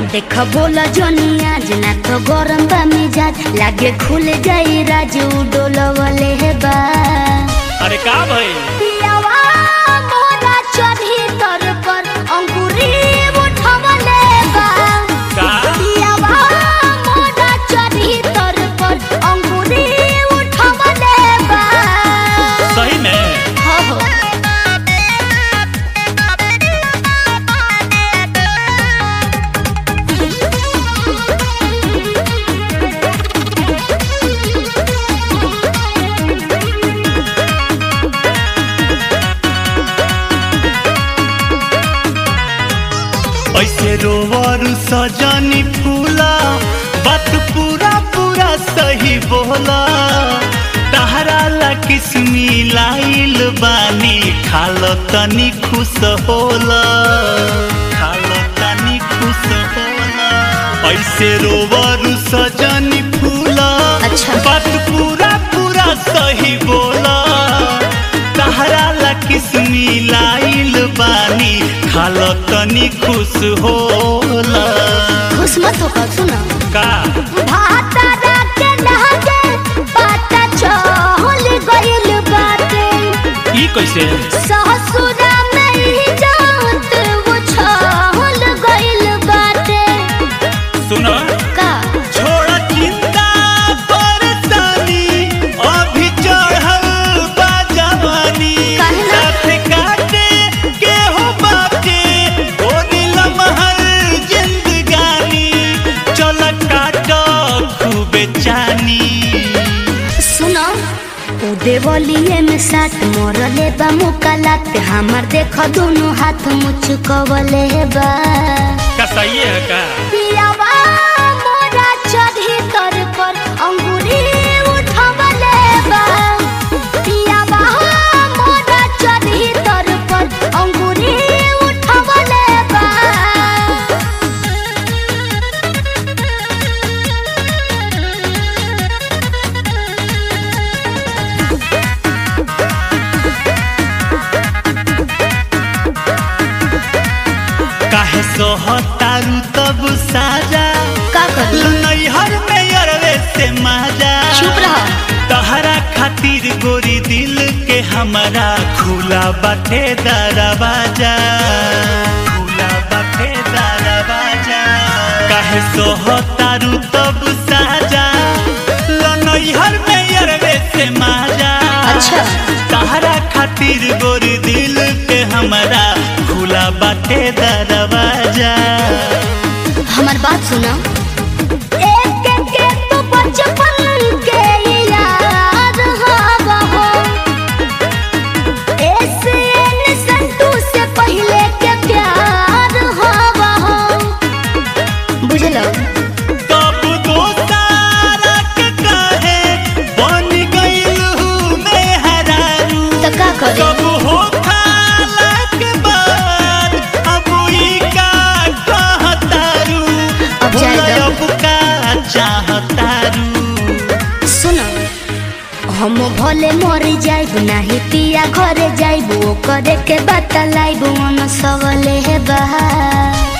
देख बोला जोनिया जना तो गरम बा मिजाज लागे खुल जाई राजू डोलवले हे बा अरे का भइल पियावा मोरा चढ़ी तर पर अंकुरी उठवले बा का पियावा मोरा चढ़ी तर पर अंकुरी उठवले बा सही में हो हो ऐसे रोवर सजनी फूला बात पूरा पूरा सही बोला तहरा ला किस्मी लाइल बानी खाल तनी खुश होला खाल तनी खुश होला ऐसे रोवर सजनी फूला अच्छा। बात पूरा पूरा सही बोला तहरा ला किस्मी लाइल बानी खाल तनी खुश होला खुश मत हो सुना का भातारा के लहके पाता चहल गइल बाटे ई कैसे ससुरा में ही जात वो छहल गइल बाटे सुनो का छोड़ चिंता परेशानी अभी चढ़ल बा जवानी काहे ना? साथ काटे के हो बाटे ओ नीलम हर जिंदगानी चल काट खूबे चानी सुनो उ देवलिए में साथ मरले बा मुकालात हमर देख दोनों हाथ मुचकवले बा का सही है का पियावा मोरा चढ़ी तर पर अंगूरी उठवले बा पियावा मोरा चढ़ी तर पर अंगूरी उठवले बा काहे सोहतारू तब साजा का करी नैहर में अरवे से माजा चुप रह तहरा खातिर गोरी दिल के हमारा खुला बाटे दरवाजा खुला बाटे दरवाजा काहे सोहतारू तब साजा लनैहर में अरवे से माजा अच्छा। तहरा खातिर गोरी दिल के हमारा खुला बाटे दरवाजा हमार बात सुना एक एक के तो बचपन के याद हवा हो ऐसे न संतू से पहले के प्यार हवा हो बुझलो तब दोस्तारा के काहे बन गइल हूँ मैं हरारू तो का करे सब हो खाला के बाद अब ई का कहतारू अब जाए दो। अब का चाहतारू सुनो हम भले मर जाइब नाही पिया घरे जाइब ओ करे के बतलाइब मन सबले हे बहा